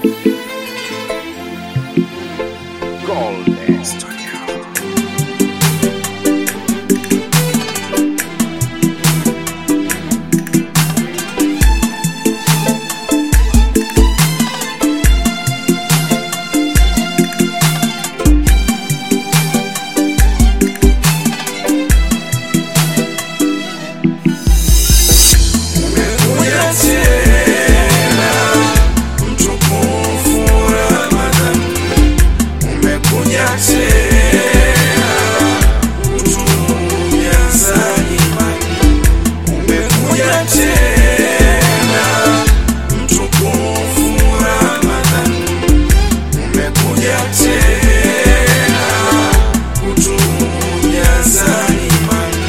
Golden Studio. Umekuja tena mtukufu Ramadhan, umekuja tena kutujaza imani, umekuja tena mtukufu Ramadhan, umekuja tena kutujaza imani.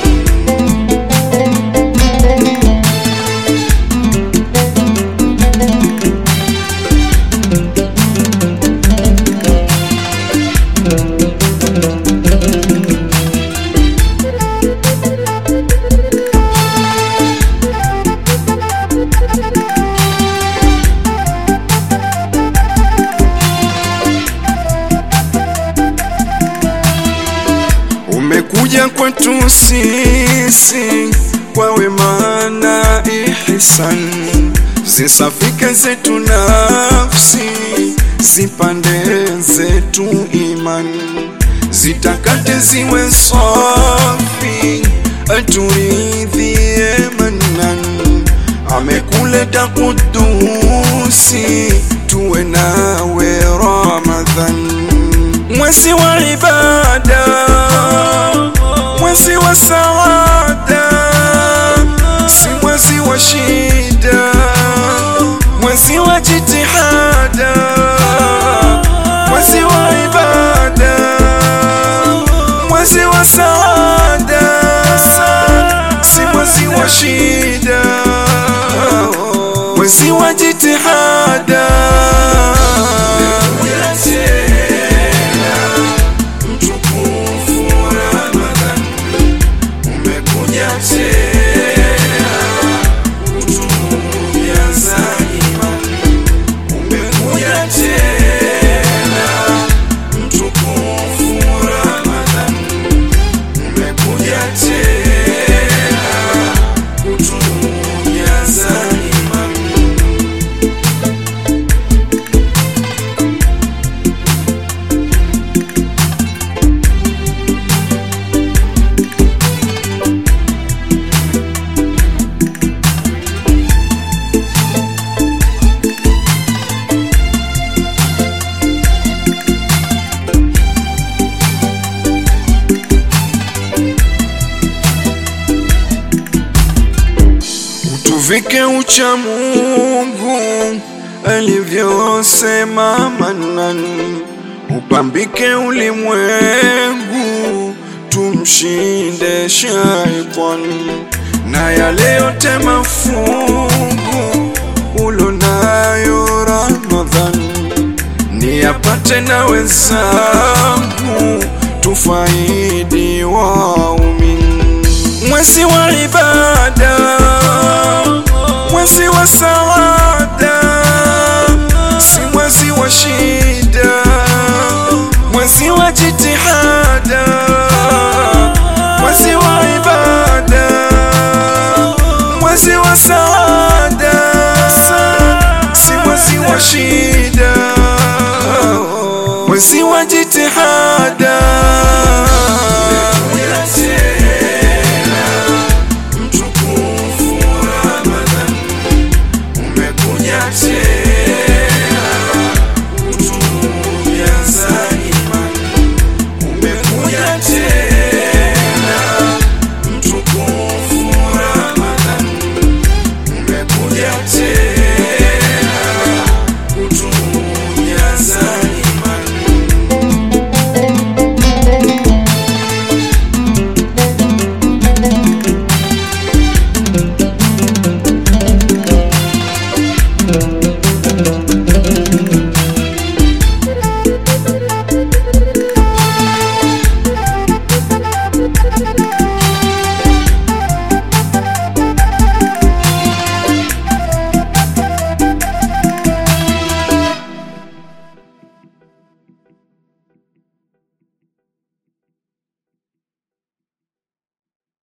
Umekuja kwetu sisi kwa wema na ihsan, zisafike zetu nafsi, zipande zetu iman, zitakate ziwe safi, aturidhie manan, amekuleta kudusi, tuwe nawe Ramadhan mwezi wa ibada, mwezi wa saada, si mwezi wa shida, mwezi wa jitihada, mwezi wa ibada, mwezi wa saada, si mwezi wa shida, mwezi wa jitihada. Mtukufu Ramadhan, umekuja tena kutujaza imani, umekuja tena mtukufu Ramadhan, umekuja tena kutujaza imani. Utuvike ucha Mungu alivyosema Manan, upambike ulimwengu, tumshinde shaitani na yale yote mafungu ulonayo Ramadhan, niyapate na wenzangu, tufaidi waumini mwezi wa ibada, mwezi wa saada, si mwezi wa shida, mwezi wa jitihada, mwezi wa ibada, mwezi wa saada, si mwezi wa shida, mwezi wa jitihada.